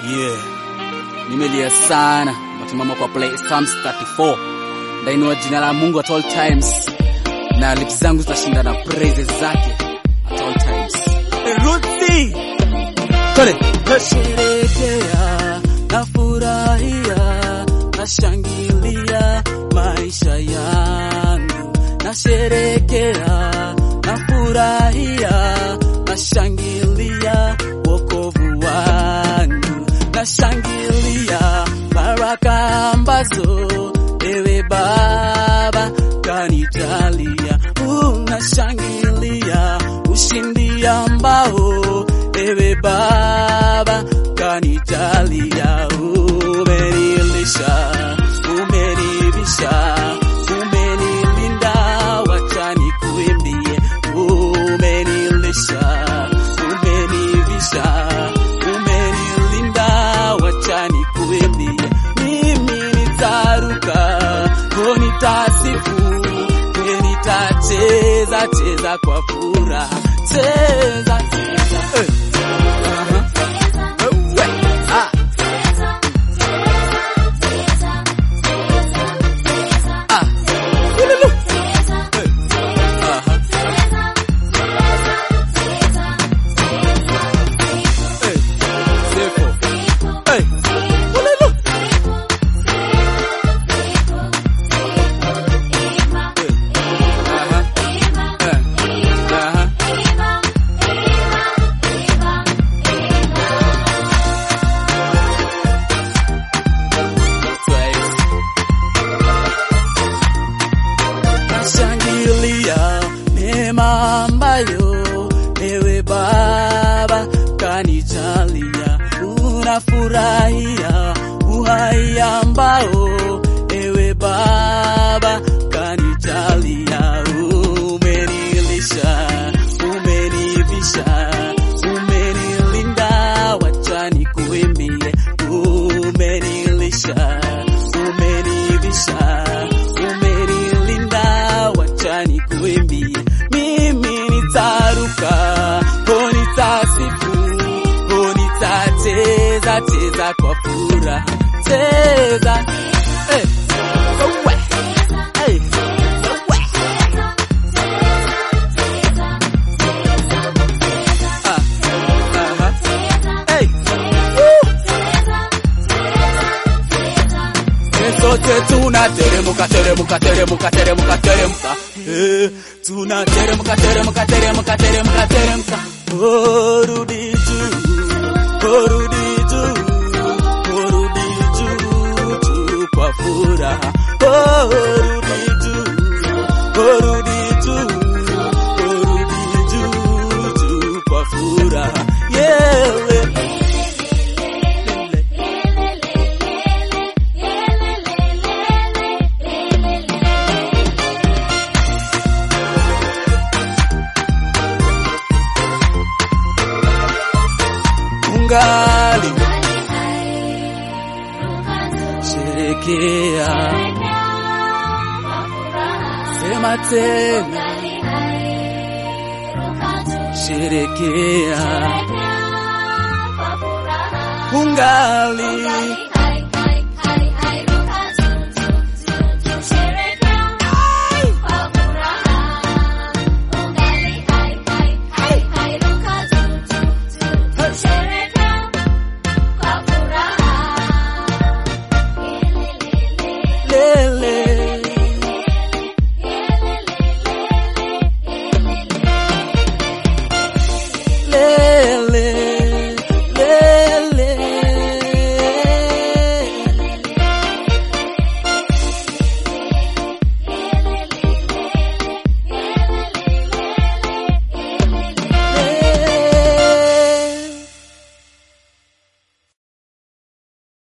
Yeah. Nimelia sana matimama kwa play Psalms 34 ndainua jina la Mungu at all times na lips zangu zitashinda na praises zake at all times. Ruthi Kole nasherekea nafurahia nashangilia maisha yangu nasherekea nafurahia nashangilia wokovu wangu nashangilia baraka ambazo ewe Baba kanijalia unashangilia ushindi ambao ewe Baba kanijalia umenilisha umenivisha umenilinda wacha nikuimbie umenilisha umenivisha umenilinda wacha nikuimbie mimi nitaruka ko nitasifu nitacheza cheza kwa furaha cheza cheza eh. Aha. Ewe. Ah. Ah. Ululu. Eh. Aha. Eh. Sefo. Eh. Ululu. Eh. Aha. Eh. Aha. Twice. Nashangilia neema ambayo ewe Baba kanijalia, unafurahia uhai ambao ewe Baba kanijalia, umenilisha, umenivisha, umenilinda, wacha nikuimbie, umenilisha, umenivisha, umenilinda, wacha nikuimbie, mimi nitaruka, oh nitasifu, oh nitacheza cheza kwa furaha, cheza eh, owe, eh, owe, ah, aha, eh, woo. sote tunateremka teremka teremka teremka teremka eh, tunateremka teremka teremka teremka teremka oh rudi juu oh rudi juu oh rudi juu juu kwa furaha oh rudi juu oh rudi juu oh rudi juu juu kwa furaha yeah ungali sherekea sema tena sherekea ungali